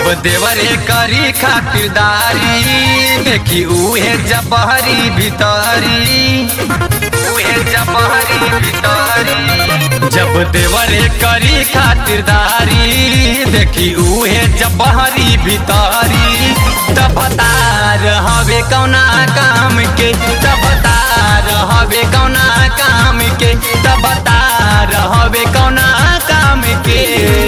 देवरे करी खातिरदारी देखी उहे जबहरी भीतरी उहे जबहरी भीतरी जब देवरे करी खातिरदारी देखी उहे जबहरी भीतरी तब तार हवे कौना काम के तब तार हवे कौना काम के तब तार हवे कौना काम के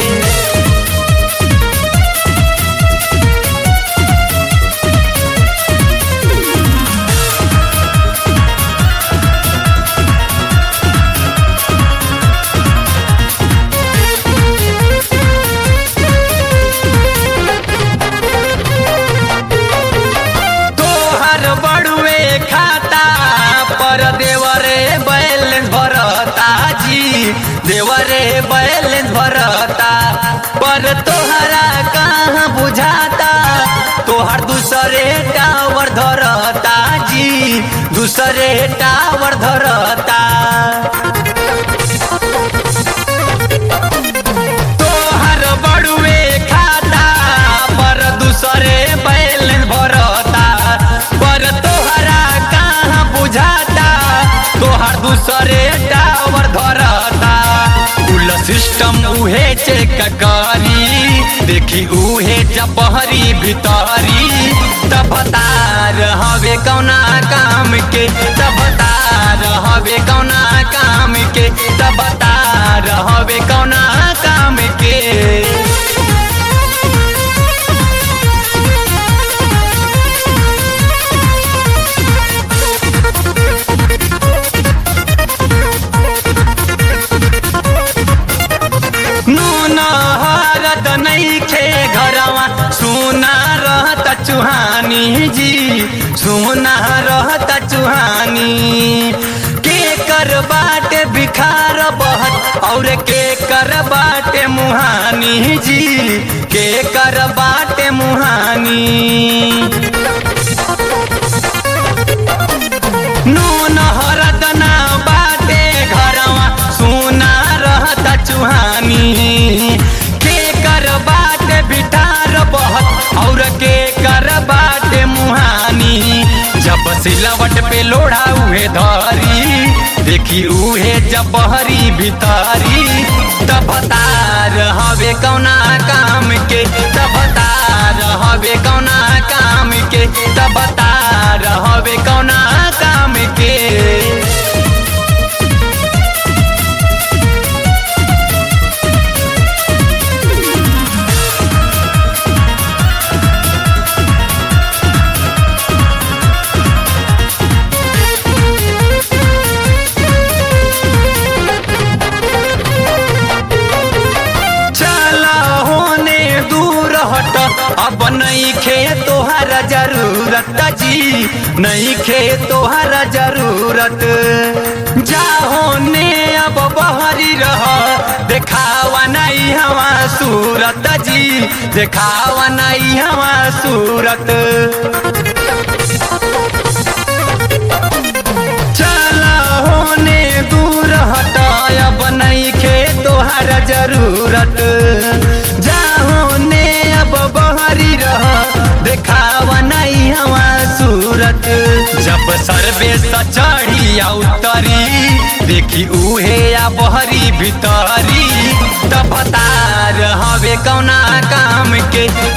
तोहर बड़ुए खाता पर देवरे बैलेंस भरता जी देवरे बैलेंस भरता पर तोहरा कहाँ बुझाता तोहर दूसरे टावर धरता जी दूसरे टावर धरता तोहर बड़ुए खाता पर दूसरे बैलेंस भरता पर तोहरा कहाँ बुझाता तोहर दूसरे टावर धरता कुल सिस्टम उहे चेक करी देखी उहे जबहरी भीतरी तब तार हवे कौना काम के तब तार हवे कौना काम के तब तार हवे कौना काम के नून हरद नैखे घरवा सुना रहत चुहानी जी सुना रहत चुहानी के कर बाटे बिखार बहत और के कर बाटे मुहानी जी के कर बाटे मुहानी नून हरद ना बाटे घरवा सुना रहता चुहानी के कर बाटे बिठार बहत और के कर बाटे मुहानी जब सिलवट पे लोढ़ा उहे धरी देखी उहे जबहरी भीतरी तब तार हवे कौना काम के तब तार हवे कौना काम के तब तार हवे कौना काम के चला होने दूर हट अब नहीं खे तोहरा जरूरत जी नहीं खे तोहरा जरूरत जा होने अब बहरी रह देखावा नहीं हवा सूरत जी देखावा नहीं हवा सूरत चला होने दूर हटाया बनई खे तोहर जरूरत जा होने अब बहरी रह देखावा नहीं हवा सूरत जब सर्वे चढ़ी आ उतरी देखी उहे आ बहरी भीतरी तब तार हवे कौना काम के